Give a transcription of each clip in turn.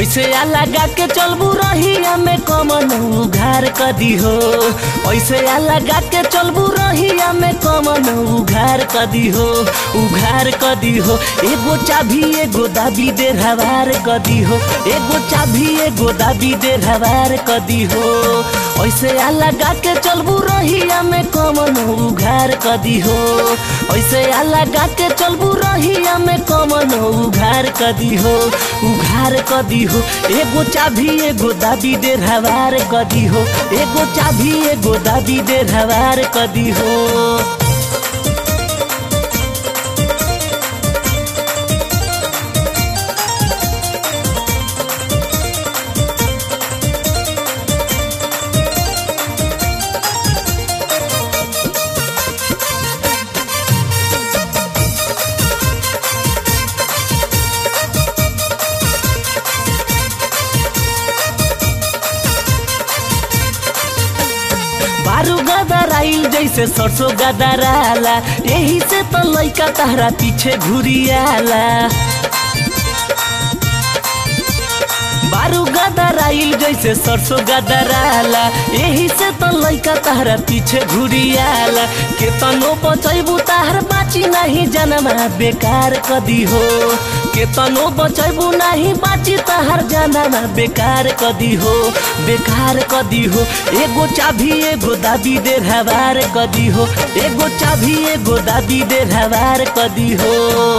ऐसे आ लगा के चलबू रहिया में कमन उघार कदी हो ऐसे आ लगा के चलबू रहिया में कमन उघार कदी हो उघार कदी हो एगो चाभी एगो दाबी दे हवार कदी हो एगो चाभी एगो दाबी दे हवार कदी हो ऐसे आ लगा के चलबू रहिया में कमन उघार कदी हो ऐसे आ लगा के चलबू रहिया में कमन उघार कदी हो उघार कदी हो एगो चाभी एगो दाबी दे हवार कदी हो एगो चाभी एगो दाबी दे हवार कदी हो बारू गदर आइल जैसे सरसों गदराला यही से तो लइका तहरा पीछे घुरियाला बारू गदर आइल जैसे सरसों गदराला यही से तो लइका तहरा पीछे घुरियाला केतनो बचैबू तहर बाची नहीं जनमा बेकार कदी हो केतनो बचैबू नहीं बाची तहर जनमा बेकार कदी हो बेकार कदी हो एगो चाभी एगो दाबी दे हवार कदी हो एगो चाभी एगो दाबी दे हवार कदी हो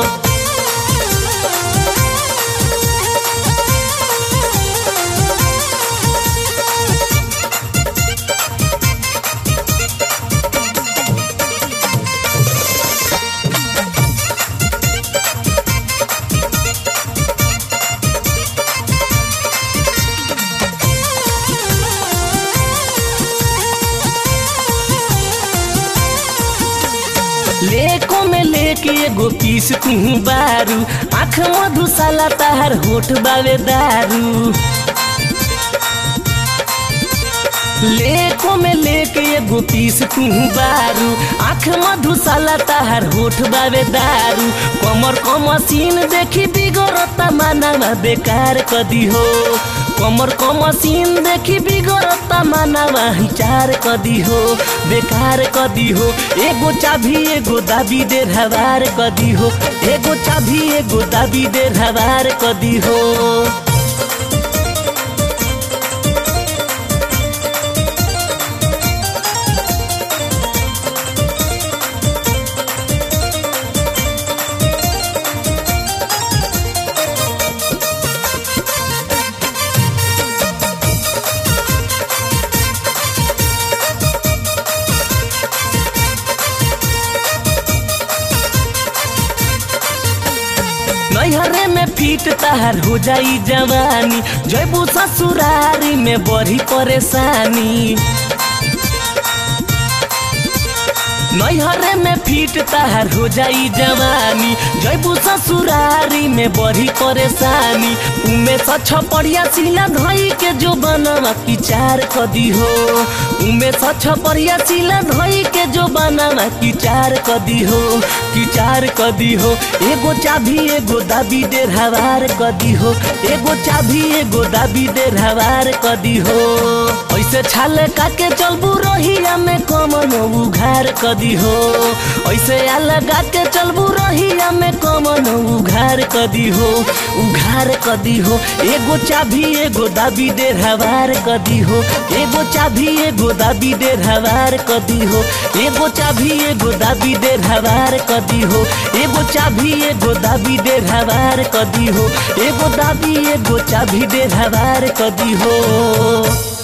लेको में लेके एगो पीस तू बारू आँख मधुशाला तहार होठ बावे दारू लेको में लेके एगो पीस तू बारू आँख मधुशाला तहार होठ बावे दारू कमर क मशीन देखी बिगड़ता मानवा बेकार कदी हो कमर क मशीन देखी बिगड़ता मानवा हिचार कदी हो बेकार कदी हो एगो चाभी एगो दाबी दे हवार कदी हो एगो चाभी एगो दाबी दे हवार कदी हो नैहरे में फीट तहार हो जाई जवानी जयबू ससुरारी में बड़ी परेशानी नैहरे में फीट तहार हो जाई जवानी जयबू ससुरारी में बड़ी परेशानी उमे सछ पड़िया सिला धई के जो बनवा किचार कदी हो उमे सछ पड़िया सिला धई के जो बनवा किचार कदी हो किचार कदी हो एगो चाभी एगो दाबी दे हवार कदी हो एगो चाभी एगो दाबी दे हवार कदी हो ऐसे छाल काके चलबू रहिया में कमन उघार कदी हो ऐसे आ लगा के चलबू रहिया में कमन उघार कदी हो उघार कदी हो एगो चाभी एगो दाबी दे हवार कदी हो एगो चाभी एगो दाबी दे हवार कदी हो एगो चाभी एगो दाबी दे हवार कदी हो एगो चाभी एगो दाबी दे हवार कदी हो एगो दाबी एगो चाभी दे हवार कदी हो